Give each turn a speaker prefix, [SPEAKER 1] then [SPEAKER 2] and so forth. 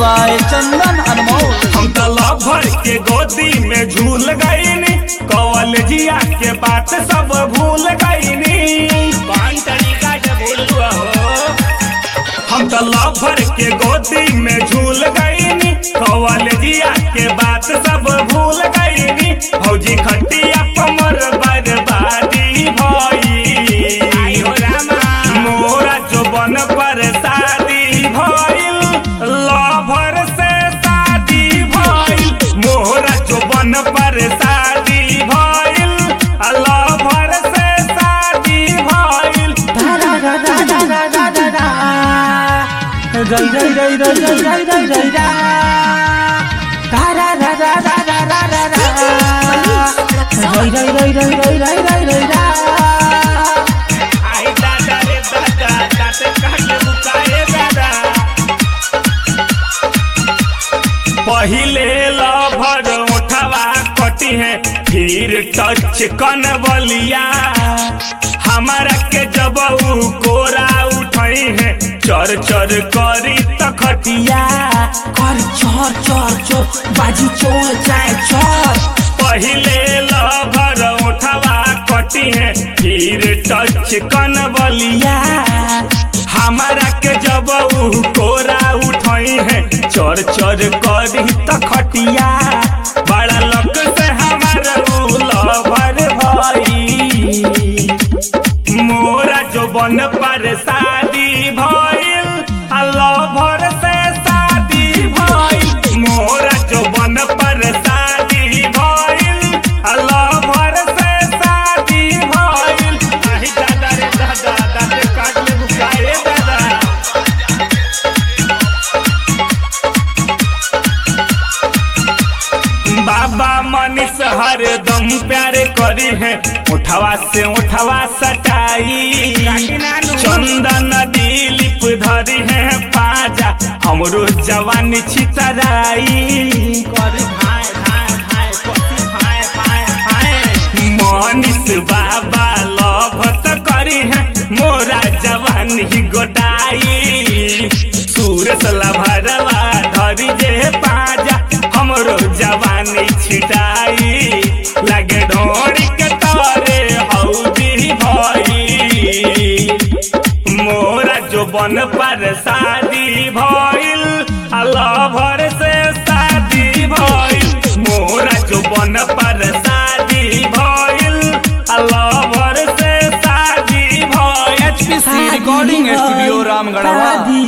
[SPEAKER 1] by चंदन अनमोल
[SPEAKER 2] हम तो lover के गोदी में झूल गईनी कॉलेजिया के बात सब भूल गईनी कौन तरीका से भूल हुआ हो हम तो लभर के गोदी में झूल गईनी कॉलेजिया के बात सब भूल गईनी भौजी खटिया कमर बर्बादी भई मोरा जोबन पर शादी भइल लभर से शादी भइल मोरा जोबन पर शादी भइल लभर से शादी भइल
[SPEAKER 1] रई रई रई रई रई रई रई रई रा रा रा रा रा रा रा रा रा रा रई रई रई रई रई रई रई रई रा
[SPEAKER 2] आई दादा रे दादा दाते काटे बुकाए दादा पहिले लभर उठवा कटी है फिर टच कन बलिया हमारा के जब उ कोरा उठई है चर चर करी तखटिया
[SPEAKER 1] कर चोर चोर चोर बाजी चोर जाए चोर
[SPEAKER 2] पहिले लभर उठवा कटी है फिर टच कन बलिया हमारा के जब उ कोरा उठई है चर चर करी तखटिया बड़ा लक से हमारा उ लभर भई मोरा जो बन पर शादी भइल लभर से शादी भइल मोरा जो बन पर शादी भइल लभर से शादी भइल आई दादा रे दादा दादा काट ले बुकाए दादा बाबा मनीष हरदम प्यार करी है उठवा से उठवा सटाई चंदन दिलीप धरी है पाजा हमरो जवानी छितराई मनीष बाबा लभत करी है मोरा जवानी गोटाई सूरज लभरवा धरी जे पाजा हमरो जवानी छिटाई लगे ढोरी के तारे हौदी भई मोरा जो बन पर शादी भइल लभर से शादी भइल मोरा जो बन पर शादी भइल लभर से शादी भइल
[SPEAKER 1] रिकॉर्डिंग स्टूडियो रामगढ़वा